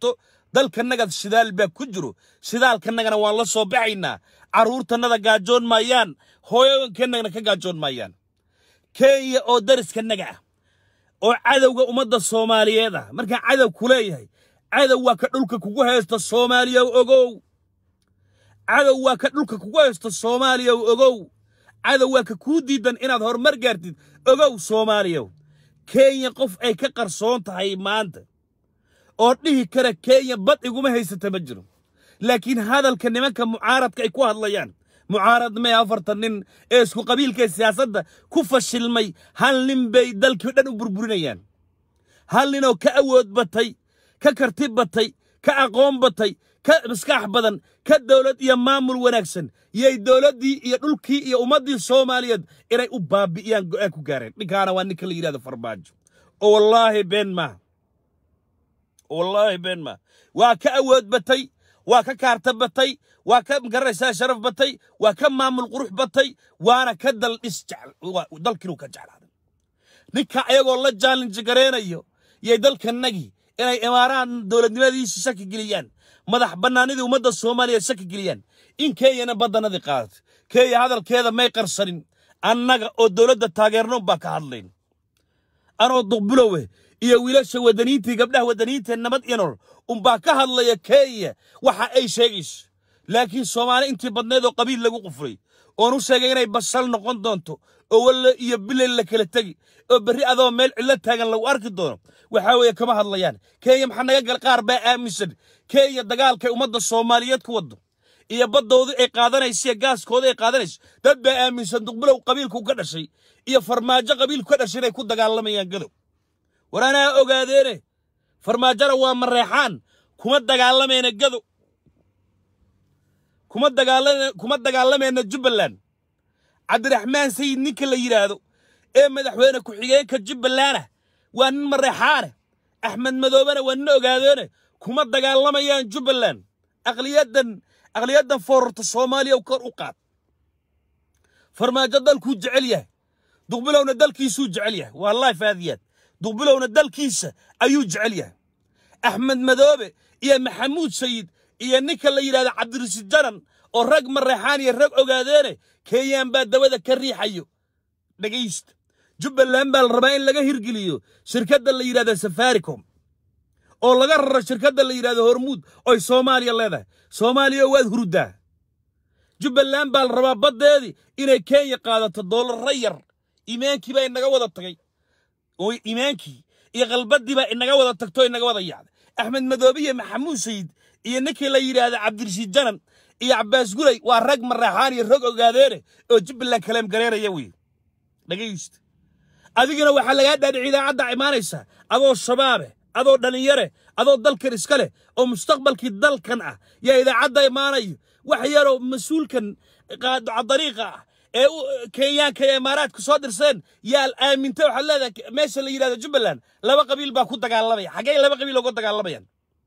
dalkannaga shidaal baa ku jiro shidaalkanagana waan la soo baxaynaa carruurtannada gaajoon maayaan hooyooyinkannagana ka gaajoon maayaan kenya oo dariskanaga ah oo cadowga ummadda soomaaliyeed ah markaa cadow ku leeyahay cadow waa ka dhulka kugu haysta soomaaliya ogow cadow waa ka dhulka kugu haysta soomaaliya ogow cadow waa ka kuu diidan inaad horumar gaartid ogow soomaaliya kenya qof ay ka qarsoon tahay maanta oo dhihi kara kenya bad iguma haysata ma jiro laakiin hadalka nimanka mucaaradka ay ku hadlayaan mucaarad mee afartan nin ee isku qabiilkae siyaasadda ku fashilmay hal nin bay dalkii dhan u burburinayaan hal ninoo ka awood batay ka karti batay ka aqoon batay ka maskax badan ka dowlad iyo maamul wanaagsan yay dowladdii iyo dhulkii iyo ummaddii soomaaliyeed inay u baabi'iyaan go'aan ku gaareen dhinkaana waa ninka la yidhahdo farmaajo oo wallaahi been maaha wallaahi been maaha waa ka awood batay waa ka kaarta batay waa ka garanaysaa sharaf batay waa ka maamul qurux batay waana ka dal dhis jecel dalkiinuu ka jeclaaday ninka ayagoo la jaalinji gareynayo yay dalkanagii inay imaaraan dowladnimadiisa shaki geliyaan madax bannaanidii ummadda soomaaliya shaki geliyaan in kenyana baddanadii qaadato kenya hadalkeeda may qarsanin annaga oo dowladda taageernoon baa ka hadlayn anoo duqbulowe iyo wiilasha wadaniintii gabdhaha wadaniinta nabad iyo nolol unbaa ka hadlaya kenya waxa ay sheegayso laakiin soomaali intii badneed oo qabiil lagu qufray oon u sheegay inay basal noqon doonto oo walle iyo bilay la kala tegi oo berri adoo meel cidlo taagan lagu arki doono waxaa weeye kama hadlayaan kenya maxaa naga gal qaar baa aaminsan kenya dagaalkay ummadda soomaaliyeed ku waddo iyo baddoodu ay qaadanayso iyo gaaskooda ay qaadanayso dad baa aaminsan duqbulow qabiilku ka dhashay iyo farmaajo qabiilku ka dhashay inay ku dagaalamayaan gadow war anaa ogaadeene farmaajona waa mareexaan kuma dagaalamayna gadow kuma dagaalama kuma dagaalamayna jubbaland cabdiraxmaan sayid ninka la yidhaahdo ee madaxweyne ku-xigeenka jubbalandah waa nin mareexaane axmed madoobena waa nin ogaadeene kuma dagaalamayaan jubbaland aqliyaddan aqliyaddan foorarta soomaaliya kor u qaad farmaajo dalkuu jecel yahay duqbilowna dalkiisuu jecel yahay waa life aadiyaad duqbilowna dalkiisa ayuu jecel yahay axmed madoobe iyo maxamuud sayid iyo ninka la yidhahdo cabdirasiid janan oo rag mareexaan iyo rag ogaadeene kenyaan baa dabada ka riixayo dhegaysta jubbaland baa la rabaa in laga hirgeliyo shirkadda la yidhahdo safaricom oo laga raro shirkadda la yidhahdo hormuud oy soomaaliya leedahay soomaaliya waad hurdaa jubbaland baa la rabaa baddeedii inay kenya qaadato doolarra yar imaankii baa inaga wada tagay oo imaankii iyo qalbaddii baa inaga wada tagto inaga wada yaacday axmed madoobe iyo maxamuud sayid iyo ninkii la yidhaahdo cabdirashiid janan iyo cabbaas gulay waa rag mareexaan iyo rag ogaadeene oo jubbaland kaleem gareeraya wey dhegaysta adigana waxaa lagaa dhaadhici idaacadda imaanaysa adoo shabaabe adoo dhallinyare adoo dalkan iska leh oo mustaqbalkii dalkan ah yaa idaacadda imaanayo wax yaroo mas-uulkan dariiqa ah ee kenyaanka ee imaaraadka soo dirseen yaa aamintay waxaad leedahay meesha la yidhahdo jubbaland laba qabiil baa ku dagaalamaya xaggee laba qabiil uga dagaalamayaan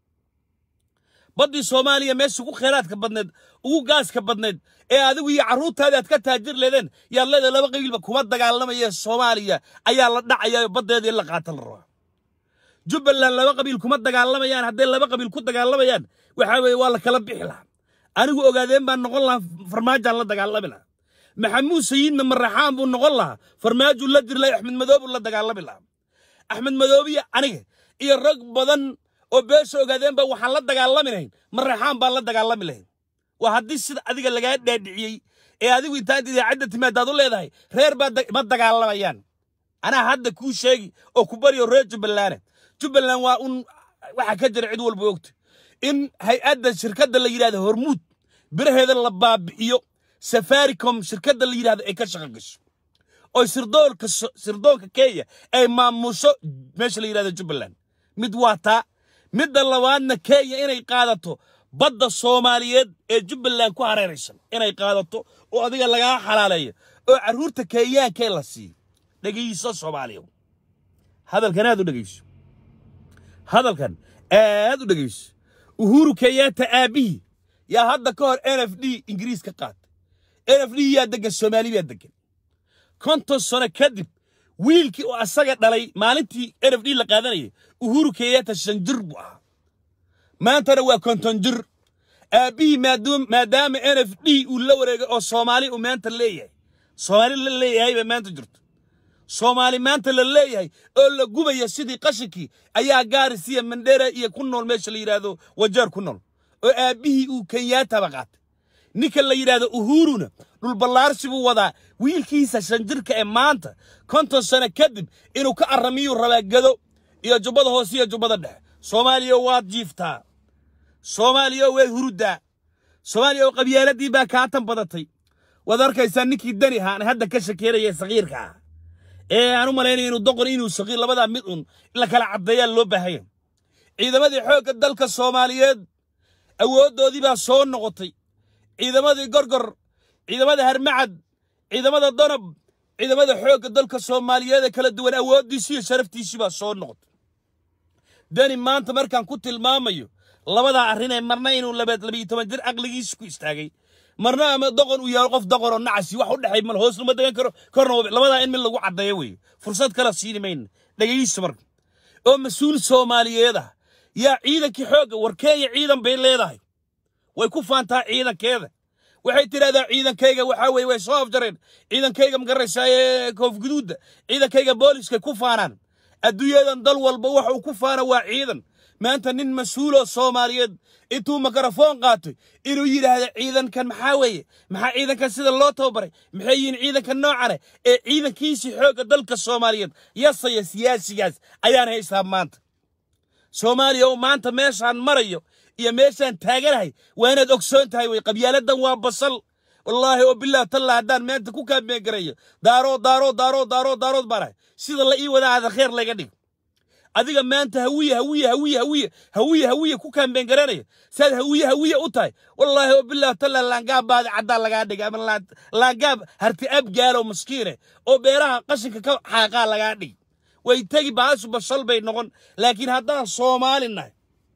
baddii soomaaliya meesha ugu kheyraadka badneed ugu gaaska badneed ee adigu iyo carruurtaadii aad ka taajir leedeen yaad leedahay laba qabiilba kuma dagaalamaya soomaaliya ayaa la dhacaya baddeeda in la qaata la rabaa jubbaland laba qabiil kuma dagaalamayaan hadday laba qabiil ku dagaalamayaan waxaa weeye waa la kala bixi lahaa anigu ogaadeen baan noqon lahaa farmaajaan la dagaalami lahaa maxamuud sayidna maraxaan buu noqon lahaa farmaajuu la diri lahaa axmed madoobu la dagaalami lahaa axmed madoobiya aniga iyo rag badan oo beesha ogaadeenba waxaan la dagaalami lahayn maraxaan baan la dagaalami lahayn waa haddii sida adiga lagaa dhaadhiciyey ee adigu intaad idaacadda timaadaad u leedahay reer baa ma dagaalamayaan anaa hadda kuu sheegi oo ku baryo reer jubbaland jubbaland waa un waxa ka jira cid walba ogta in hay-adda shirkadda la yidhahdo hormuud biraheeda la baabi'iyo safaricom shirkadda la yidhahdo ay ka shaqo gasho oo sirdoonka sirdoonka kenya ay maamusho meesha la yidhahdo jubbaland mid waa taa midda labaadna kenya inay qaadato badda soomaaliyeed ee jubbaland ku hareeraysan inay qaadato oo adiga lagaa xalaaleeyo oo carruurta kenyaankee la siiyo dhegayso soomaaliya hadalkan aad u dhegayso hadalkan aad u dhegayso uhuru kenyatta aabbihii yaa hadda ka hor n f d ingiriis ka qaatay n f d yaa degan soomaali baa degan konton sano kadib wiilkii oo asaga dhalay maalintii n f d la qaadanayay uhuru kenyatta shan jir buu ahaa maantana waa konton jir aabbihii maadaam- maadaama n f d uu la wareegay oo soomaali uu maanta leeyahay soomaali la leeyahay bay maanta jirto soomaali maanta la leeyahay oo la gubaya sidii qashinkii ayaa gaaris iyo mandheera iyo ku nool meesha la yidhaahdo wajeer ku nool oo aabbihii uu kenyaataba qaatay ninka la yidhaahdo uhuruna dhulballaarsi buu wadaa wiilkiisa shan jirka ee maanta konton sano kadib inuu ka arramiyuu rabaa gado iyo jubbada hoose iyo jubbada dhexe soomaaliya waad jiiftaa soomaaliya way huruddaa soomaaliya oo qabyaaladii baa kaatan badatay waad arkaysaa ninkii dani ahaan hadda ka shakeeraya sakiirka ah ee aan u malaynayo inuu doqon inuu sakiir labadaa mid un la kala caddeeyaa loo baahaya ciidamadii xoogga dalka soomaaliyeed awooddoodii baa soo noqotay ciidamadii gorgor ciidamada harmacad ciidamada donab ciidamada xoogga dalka soomaaliyeed ee kala duwan awooddiisii iyo sharaftiisii baa soo noqotay dani maanta markaan ku tilmaamayo labadaa arrin ee marna inuu labaad labiyo toban jir caqligiisa ku istaagay marna ama doqon uu yahay qof doqon oo nacasi wax u dhexay mal hoos lama degan karo korna waa- labadaa in mid lagu caddeeyo weeye fursad kala siini mayna dhegaysta marka oo mas-uul soomaaliyeed ah yaa ciidankii xoogga war kenya ciidan bay leedahay way ku faantaa ciidankeeda waxay tidhahdaa ciidankayga waxaa weeye way soo afjareen ciidankayga magaraysaa ee koofguduudda ciidankayga booliskay ku faanaan adduunyadan dal walba waxa uu ku faana waa ciidan maanta nin mas-uuloo soomaaliyeed intuu makarafoon qaatay inuu yidhaahdo ciidankan maxaa weeye maxaa ciidankan sida loo tababaray maxay yihiin ciidankan noocane ee ciidankiisii xoogga dalka soomaaliyeed yasaya siyaasigaas ayaan haystaa maanta soomaaliya oo maanta meeshaan marayo iyo meeshaan taaganahay waa inaad ogsoon tahay wey qabyaaladan waa basal wallaahi oo bilah talla haddaan maanta ku kaameen garayo daarood daarood daarood daarood daarood baan ahay sida la ii wadaa aada kheer laga dhig adiga maanta hawiye hawiye hawiye hawiye hawiye hawiye ku kaambeen garanaya saad hawiye hawiye u tahay wallaahi oo bilah talla laangaab baadi caddaan lagaa dhigay ama laan- laangaab harti abgaalo maskiine oo beeraha qashinka ka xaaqaa lagaa dhig way tegi baasu basal bay noqon laakiin haddaan soomaali nahay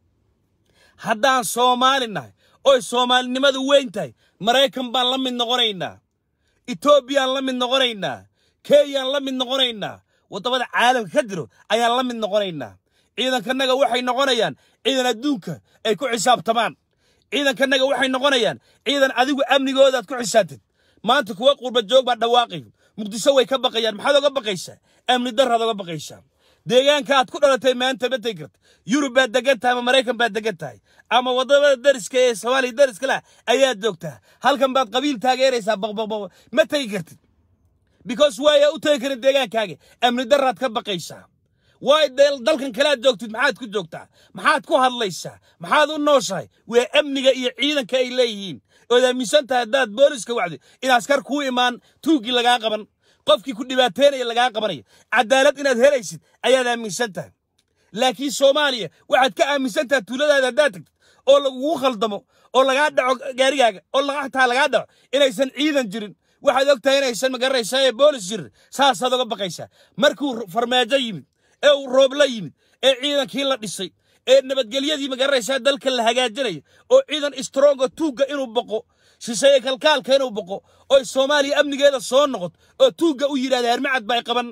haddaan soomaali nahay oy soomaalinimadu weyn tahay maraykan baan la mid noqonaynaa etoobiyaan la mid noqonaynaa kenyaan la mid noqonaynaa waddamada caalamka ka jiro ayaan la mid noqonaynaa ciidankanaga waxay noqonayaan ciidan adduunka ay ku xisaabtamaan ciidankanaga waxay noqonayaan ciidan adigu amnigoodaad ku xisaabtid maanta kuwa qurba joog baa dhawaaqay muqdisho way ka baqayaan maxaad oga baqaysaa amni daraad oga baqaysaa deegaanka aad ku dhalatay maanta ma tegi karta yurub baad degan tahay ama maraykan baad degan tahay ama waddamada dariska ee soomaaliya dariska lah ayaad joogtaa halkan baad qabiil taageeraysaa baqbaqbaq ma tegi kartid because waaya u tegi karin deegaankaaga amni daraad ka baqaysaa waay dal- dalkan kalead joogtid maxaad ku joogtaa maxaad ku hadlaysaa maxaad u nooshahay waa amniga iyo ciidanka ay leeyihiin ood aaminsan tahay haddaad booliska wacdi in askar kuu imaan tuuggii lagaa qaban qofkii ku dhibaateynaya lagaa qabanaya cadaalad inaad helaysid ayaad aaminsan tahay laakiin soomaaliya waxaad ka aaminsan tahay tuuladaada haddaad tagtid oo lagugu khaldamo oo lagaa dhaco gaarigaaga oo laga- xataa lagaa dhaco inaysan ciidan jirin waxaad og tahay inaysan magaranaysaa ee boolis jirin saasaad oga baqaysaa markuu farmaajo yimid ee uu roobla yimid ee ciidankii la dhisay ee nabadgelyadii magaranaysaa dalka la hagaajinayo oo ciidan stronga tuugga inuu boqo shisheeye kalkaalka inuu boqo oo soomaaliya amnigeeda soo noqoto oo tuugga u yidhahda hermacad baa qaban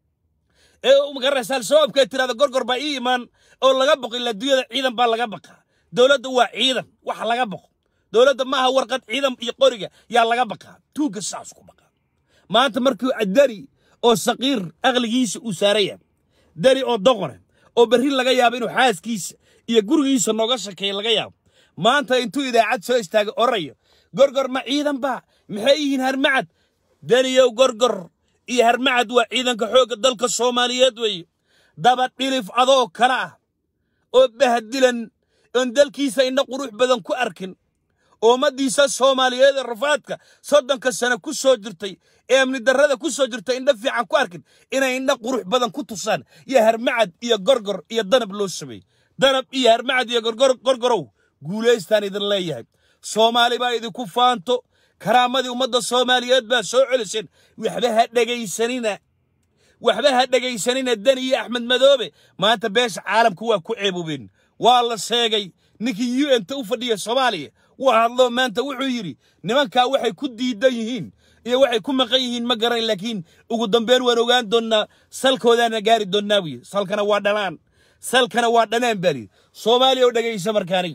ee u magaranaysaa al-shabaabka tirahda gorgor baa ii imaan oo laga boqo ilaa dunyada ciidan baa laga baqaa dowladda waa ciidan wax laga boqo dowladda maaha warqad ciidan iyo qoriga yaa laga baqaa tuugga saas ku baqaa maanta markuu dani oo saqiir aqligiisa uu saaraya dani oo doqone oo berri laga yaabo inuu xaaskiisa iyo gurigiisa nooga shakeeya laga yaabo maanta intuu idaacad soo istaagay orayo gorgor ma ciidan baa maxay yihiin harmacad daniyow gorgor iyo harmacad waa ciidanka xoogga dalka soomaaliyeed weeye daba dhilif adoo kale ah oo bahdilan oon dalkiisa indha qurux badan ku arkin ummadiisa soomaaliyeed ee rafaadka soddonka sano ku soo jirtay ee amni darrada ku soo jirtay indha fiican ku arkin inay indha qurux badan ku tusaan iyo harmacad iyo gorgor iyo danab loo sameeyey danab iyo harmacad iyo gorgor gorgorow guulaystaan idin leeyahay soomaali baa idinku faanto karaamadii ummadda soomaaliyeed baa soo celiseen waxba ha dhegaysanina waxba ha dhegaysanina deni iyo axmed madoobe maanta beesha caalamka waa ku ceeboobeen waa la sheegay ninkii u n ta u fadhiya soomaaliya waa hadlo maanta wuxuu yidhi nimankaa waxay ku diidan yihiin iyo waxay ku maqan yihiin ma garan laakiin ugu dambeyn waan ogaan doonnaa salkoodaana gaari doonnaa buyi salkana waa dhalaan salkana waa dhanaan baa layidhi soomaaliya oo dhegaysa markaanay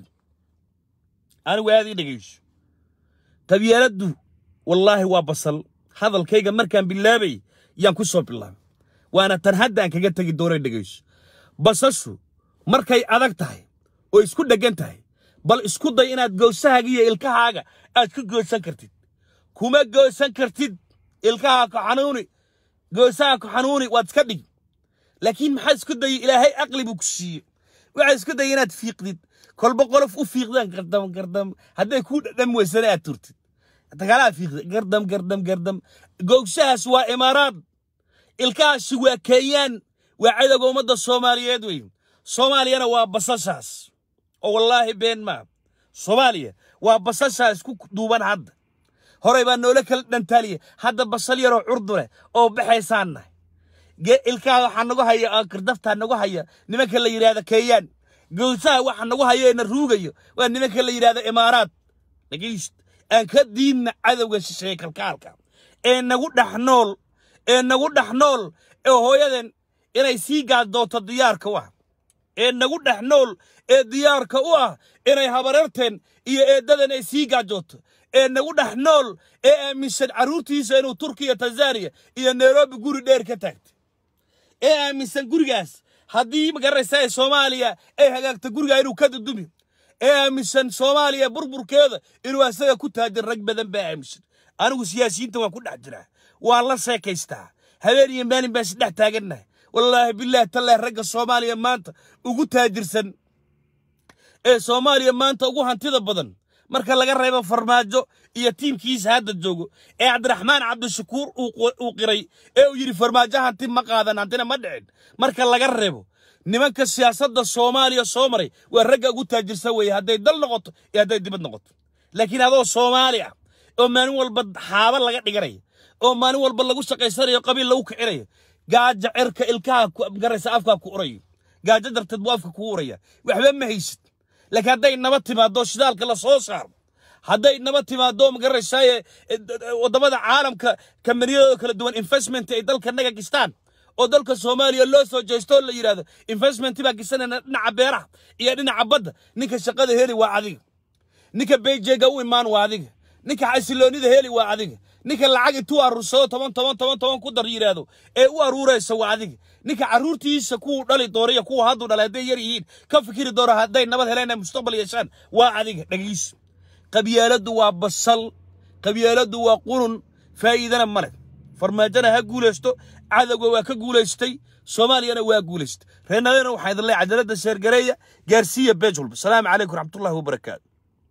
anigu aad ii dhegayso qabyaaladdu wallaahi waa basal hadalkayga markaan bilaabay yaan ku soo bilaabay waana tan haddaan kaga tegi doonay dhegayso basashu markay adag tahay oo isku dheggan tahay bal isku day inaad gowsahaaga iyo ilkahaaga aad ku goosan kartid kuma goosan kartid ilkahaa ku xanuuni goosaha ku xanuuni waad iska dhig laakiin maxaa isku dayay ilaahay aqli buu ku siiye waxaa isku dayay inaad fiiqdid kolba qolof u fiiqdaan gardam gardam hadday kuu dhadham weysana aad turtid dagaalaa fiiqda gardam gardam gardam gowsahaas waa imaaraad ilkahaasi waa kenyaan waa cadowga ummadda soomaaliyeed wey soomaaliyana waa basashaas oo wallaahi been maa soomaaliya waa basashaas ku duuban hadda horey baa noola kala dhantaaliya hadda basal yaroo curdu leh oo baxaysaan nahay ilkaha waxaa nagu haya oo kirdaftaa nagu haya nimanka la yidhaahda keeyaan gowsaha waxa nagu haya ee na ruugayo waa nimanka la yidhaahda imaaraad dhegayst aan ka diidna cadowga shisheeye kalkaalka ee nagu dhex nool ee nagu dhex nool ee hooyaden inay sii gaaddoonto diyaarka u ah ee nagu dhex nool ee diyaarka u ah inay habararteen iyo eeddadan ay sii gaajooto ee nagu dhex nool ee aaminsan carruurtiisa inuu turkiya tanzaniya iyo nairobi guri dheer ka taagtay ee aaminsan gurigaas haddii magaraysa ee soomaaliya ay hagaagto gurigaa inuu ka dudumi ee aaminsan soomaaliya burburkeeda inuu asaga ku taajir rag badan baa aaminsan anigu siyaasiyiinta waan ku dhex jiraa waan la sheekaystaa habeen iyo maalin baan isdhex taagannahay wallaahi bilaahi tallaahi ragga soomaaliya maanta ugu taajirsan ee soomaaliya maanta ugu hantida badan marka laga reebo farmaajo iyo tiimkiisa hadda joogo ee cabdiraxmaan cabdishakuur uu qiray ee uu yidhi farmaajo hanti ma qaadan hantina ma dhicin marka laga reebo nimanka siyaasadda soomaaliya soo maray waa ragga ugu taajirsan weeye hadday dal noqoto iyo hadday dibad noqoto laakiin adoo soomaali ah oo maalin walba xaaba laga dhiganayo oo maalin walba lagu shaqaysanayo qabiil lagu kicinayo gaaja cirka ilkaha garaysa afkaa ku urayo gaajo darteed buu afka kugu uraya waxba ma haysid laakiin hadday naba timaado shidaalka la soo saaro hadday naba timaado magaraysaye waddamada caalamka kambaniyadooda kala duwan investment ay dalka naga gistaan oo dalka soomaaliya loo soo jeesto oo la yidhahdo investment baa gisanayna dhinaca beeraha iyo dhinaca badda ninka shaqada heli waa adiga ninka bejeega u imaan waa adiga ninka xasiloonida heli waa adiga ninka lacag intuu aruursado toban toban toban toban ku dar yidhaahdo ee u aruuraysa waa adiga ninka carruurtiisa kuwuu dhali doona iyo kuwa hadduu dhalay hadday yar yihiin ka fikiri doona hadday nabad heleen ay mustaqbal yeeshaan waa adiga dhegayso qabyaaladdu waa basal qabyaaladdu waa qurun faa'iidana ma leh farmaajona ha guulaysto cadowga waa ka guulaystay soomaaliyana waa guulaystay reernadena waxaa idin leeyahay cajaladda sheergareeya gaarsiiya beej walba salaamu calaykum raxmatullahi wabarakaatu